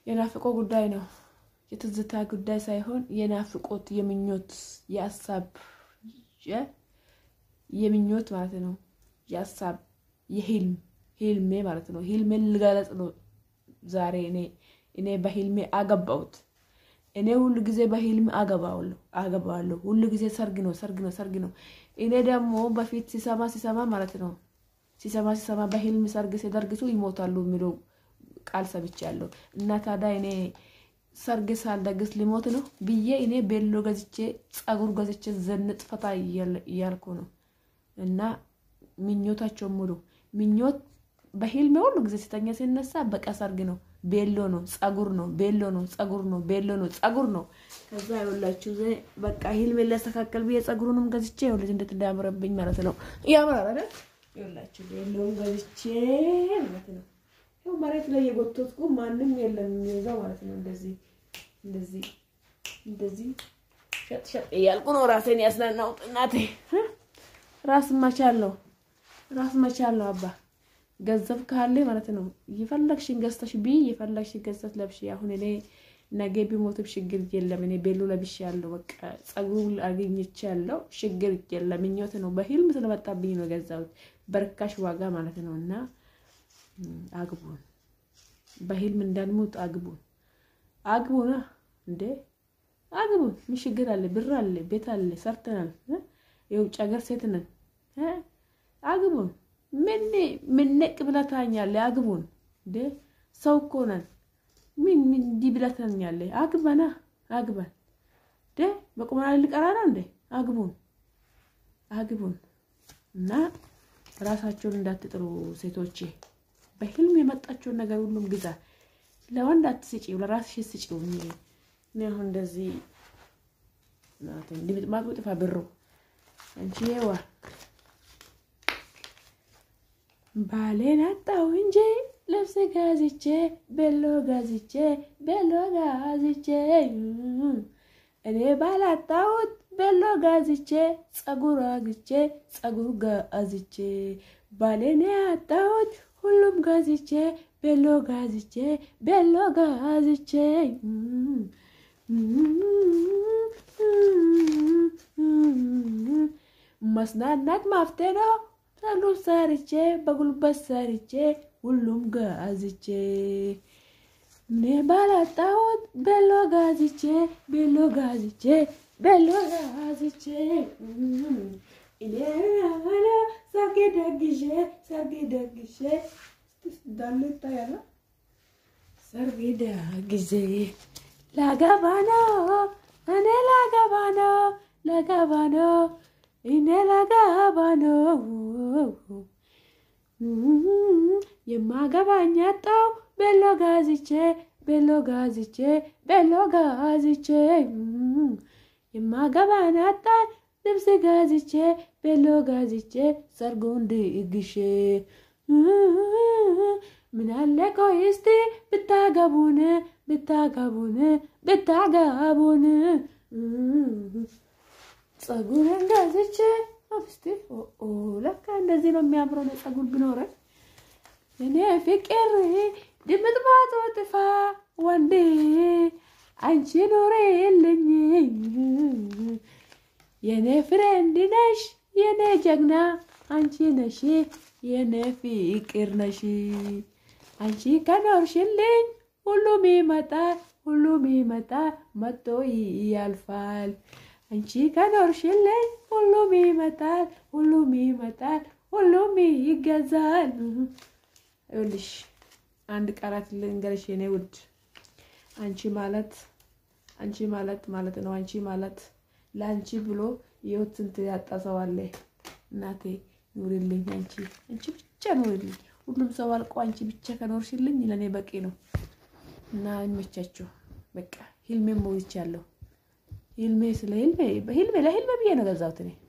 የናፍቆ ጉዳይ ነው። የትዝታ ጉዳይ ሳይሆን የናፍቆት የምኞት የሀሳብ የምኞት ማለት ነው። የሀሳብ የህልም ህልሜ ማለት ነው። ህልሜን ልገለጽ ነው ዛሬ እኔ እኔ በህልሜ አገባሁት። እኔ ሁሉ ጊዜ በህልም አገባዋለሁ አገባዋለሁ። ሁሉ ጊዜ ሰርግ ነው ሰርግ ነው ሰርግ ነው። እኔ ደግሞ በፊት ሲሰማ ሲሰማ ማለት ነው ሲሰማ ሲሰማ በህልም ሰርግ ሲደርግሱ ይሞታሉ የሚለው ቃል ሰምቻለሁ። እና ታዲያ እኔ ሰርግ ሳልደግስ ሊሞት ነው ብዬ እኔ ቤሎ ገዝቼ ጸጉር ገዝቼ ዘንጥ ፈታ እያልኩ ነው። እና ምኞታቸው ሙሉ ምኞት በህልሜ ሁሉ ጊዜ ሲተኛ ሲነሳ በቃ ሰርግ ነው፣ ቤሎ ነው፣ ጸጉር ነው፣ ቤሎ ነው፣ ጸጉር ነው፣ ቤሎ ነው፣ ጸጉር ነው። ከዛ ይኸውላችሁ በቃ ህልሜ ሊያስተካከል ብዬ ጸጉሩንም ገዝቼ ይኸውልሽ እንዴት እንዳያምረብኝ ማለት ነው። ያምራል አይደል? ይኸውላችሁ ቤሎውን ገዝቼ ማለት ነው ይኸው መሬት ላይ የጎተትኩ ማንም የለም የሚይዘው ማለት ነው። እንደዚህ እንደዚህ እንደዚህ ሸጥ ሸጥ እያልኩ ነው ራሴን ያስናናውጥ። እናቴ ራስ መቻል ነው ራስ መቻል ነው። አባ ገንዘብ ካለ ማለት ነው የፈለግሽን ገዝተሽ ቢ የፈለግሽን ገዝተሽ ለብሽ። አሁን እኔ ነገ ቢሞትም ችግር የለም። እኔ ቤሎ ለብሽ ያለው በቃ ጸጉሩ አግኝቼ ያለው ችግር የለም። ምኞት ነው በህልም ስለመጣብኝ ነው የገዛሁት በርካሽ ዋጋ ማለት ነው እና አግቡን በህልም እንዳንሞት አግቡን፣ አግቡና እንዴ አግቡን። ምን ችግር አለ? ብር አለ፣ ቤት አለ፣ ሰርተናል። የውጭ ሀገር ሴት ነን። አግቡን። ምን ምን ነቅ ብለህ ታኛለህ? አግቡን። እንዴ ሰው እኮ ነን። ምን ምን እንዲህ ብለህ ታኛለህ? አግባና አግባን። እንዴ በቁመና ልቀራ ነው እንዴ? አግቡን፣ አግቡን እና ራሳቸውን እንዳትጥሩ ሴቶቼ በህልም የመጣችውን ነገር ሁሉም ግዛ። ለወንድ አትስጪው፣ ለራስሽ ስጪው። እኔ አሁን እንደዚህ እንዲምጥማጡ ጥፋ ብሩ አንቺ ዋ ባሌን አጣው እንጂ ልብስ ጋዝቼ ቤሎ ጋዝቼ ቤሎ ጋዝቼ እኔ ባላጣሁት ቤሎ ጋዝቼ ጸጉር አግቼ ጸጉር ጋዝቼ ባሌን ያጣሁት ሁሉም ጋዝቼ ቤሎ ጋዝቼ ቤሎ ጋዝቼ መስናናት ማፍቴ ነው። ሁሉም ሰርቼ በጉልበት ሰርቼ ሁሉም ጋዝቼ እኔ ባላጣሁት ቤሎ ጋዝቼ ቤሎ ጋዝቼ ቤሎ ጋዝቼ እኔ ሰርጌ ደግሼ ሰርጌ ደግሼ እንዳለ ይታያል። ሰርጌ ደግሼ ላገባ ነው እኔ ላገባ ነው ላገባ ነው እኔ ላገባ ነው የማገባኝ አጣው ቤሎ ጋዝቼ ቤሎ ጋዝቼ ቤሎ ጋዝቼ የማገባን አጣን ልብስ ጋዝቼ ቤሎ ጋዝቼ ሰርጉን ድግሼ ምናለ ቆይ እስቲ ብታገቡን ብታገቡን ብታገቡን ጸጉርን ጋዝቼ አብስቲ ለካ እንደዚህ ነው የሚያምረው ነው ጸጉር ቢኖረን እኔ ፍቅር ድምጥማጡ ጥፋ ወንዴ አንቺ ኖሬ የለኝ የኔ ፍሬንድ ነሽ የኔ ጀግና አንቺ ነሽ የኔ ፍቅር ነሽ አንቺ ከኖርሽልኝ ሁሉም ይመጣል ሁሉም ይመጣል መጥቶ ያልፋል አንቺ ከኖርሽልኝ ሁሉም ይመጣል ሁሉም ይመጣል ሁሉም ይገዛል። ይኸውልሽ አንድ ቃላት ልንገርሽ የኔ ውድ አንቺ ማለት አንቺ ማለት ማለት ነው። አንቺ ማለት ለአንቺ ብሎ የህይወት ስንት ያጣ ሰው አለ። እናቴ ኑሪልኝ፣ አንቺ አንቺ ብቻ ኑሪልኝ። ሁሉም ሰው አልቆ አንቺ ብቻ ከኖርሽልኝ ለእኔ በቂ ነው እና ይመቻችሁ። በቃ ህልሜ ሞልቻለሁ። ህልሜ ስለ ህልሜ ህልሜ ለህልሜ ብዬ ነው ገዛሁት እኔ